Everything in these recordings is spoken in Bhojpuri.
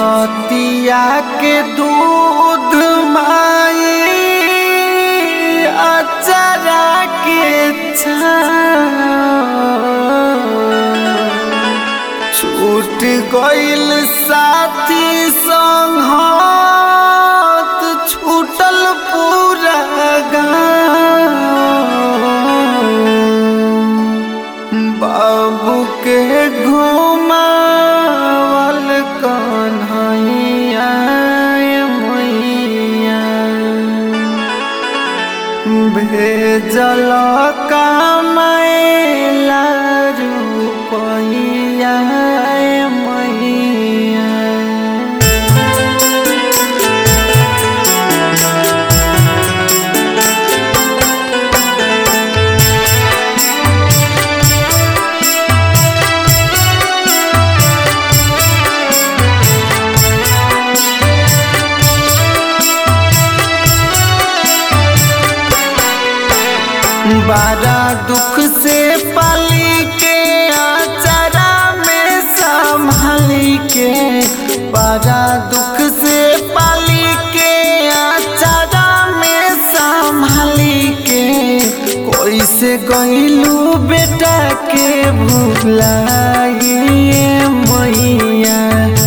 छतिया के दूध माई अचरा के छूट गइल साथी संगत छूटल पूरा गाँव बाबू के घुमावल कन्हैया मैया भेजल कामैला रुपैया मैया बड़ा दुख से पाली के आचारा में संभाली के बड़ा दुख से पाली के आचारा में संभाली के कोई से गईलू बेटा के भूलाइए मैया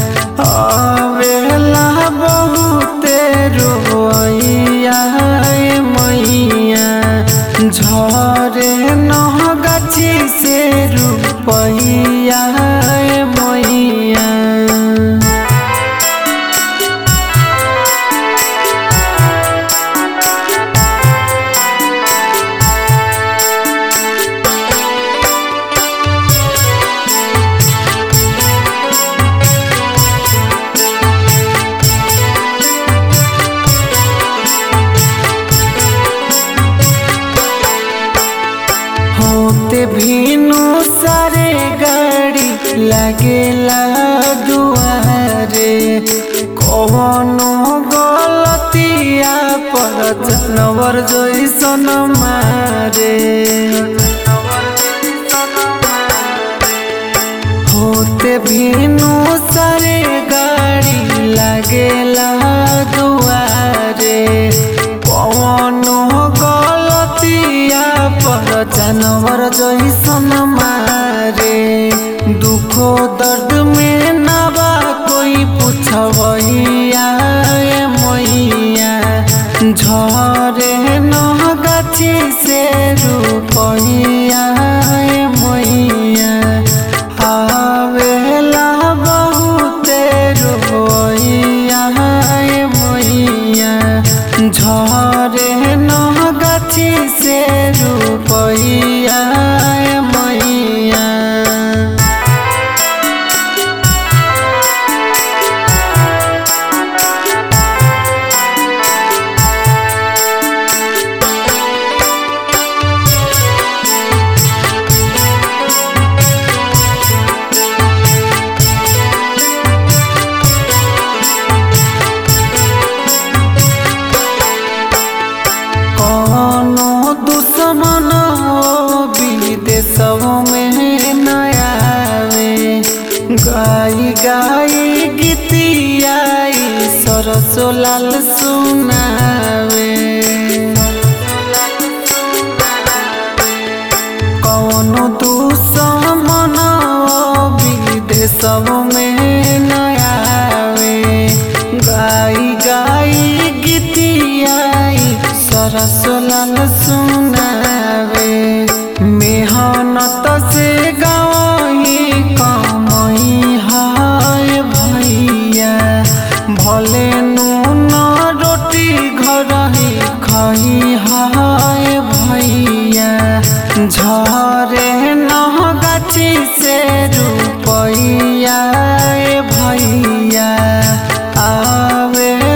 आवेला बहुते रोइया मैया झरे नह गाछी से रुपैया मैया होते भीनु सारे गाड़ी लगेला दुआरे कौनो गलतिया पर जानवर जैसन मारे होते भीनु सारे गाड़ी लगेला दुआरे कौनो गलतिया पर जानवर जैसन मारे दुखो दर्द में नबा कोई पूछबैया मैया झरे न गाछी से रुपैया मैया आवेला बहुते रोइया मैया झरे न गाछी से रुपैया मैया कौनो दुश्मन विदेशव में नयावे गाई गाई गीतियाई सरसो लाल सुनावे कौनो दुश्मन विदेशव में नयावे गाई गाई गीतियाई सरसोलाल सुनावे मेहनत से गाई कमई हाय भैया भले नून रोटी घर ही खई हाय भैया झरे न गाछी से रुपैया भैया आवे